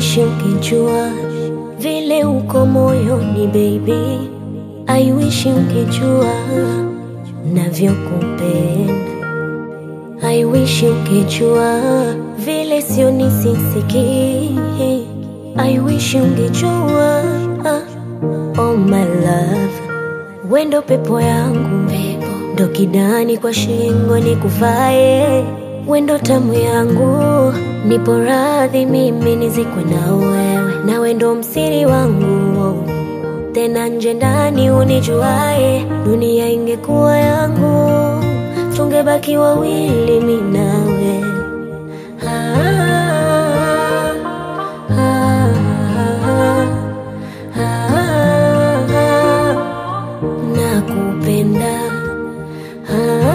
wish ungejua vile uko moyoni baby. I wish ungejua navyokupenda. I wish ungejua vile sio nisisiki. I wish ungejua oh my love, wendo pepo yangu ndo kidani kwa shingo nikuvae, wendo tamu yangu, nipo radhi mimi nizikwe na wewe, na wendo msiri wangu tena nje ndani unijuae, dunia ingekuwa yangu, tungebaki wawili mi nawe. Ah, ah, ah, ah, nakupenda Ah,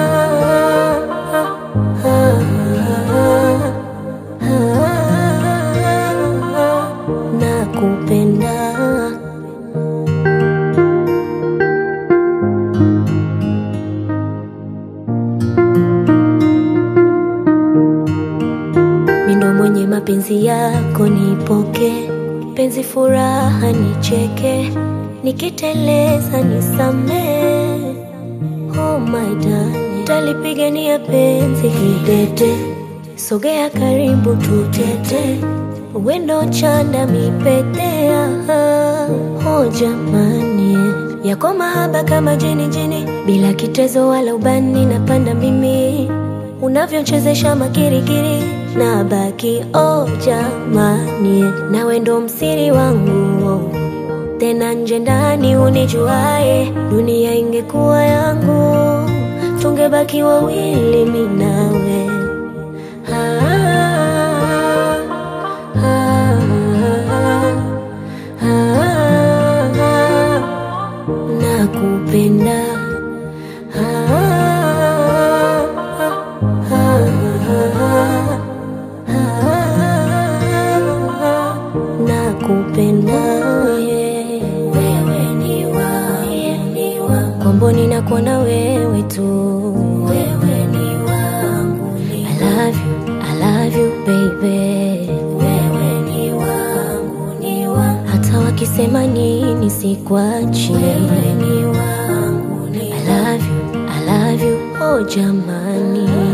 ah, ah, ah, nakupenda mindo mwenye mapenzi yako nipoke penzi furaha nicheke nikiteleza nisamee oh my darling talipigania penzi kidete sogea karibu tutete wendo chanda mipetea oh jamani yako mahaba kama jini jini bila kitezo wala ubani napanda mimi unavyochezesha makirikiri na baki oh jamani na wendo msiri wangu tena nje ndani unijuae dunia ingekuwa yangu tungebaki wawili mi nawe ah, ah, ah, ah, nakupenda ah, ah, ah, nakupenda wewe ni wangu komboni nakuona wewe tu wewe ni wangu I love you, I love you baby wewe ni wangu ni wangu hata wakisema nini sikwachi wewe ni wangu ni I love you, I love you oh jamani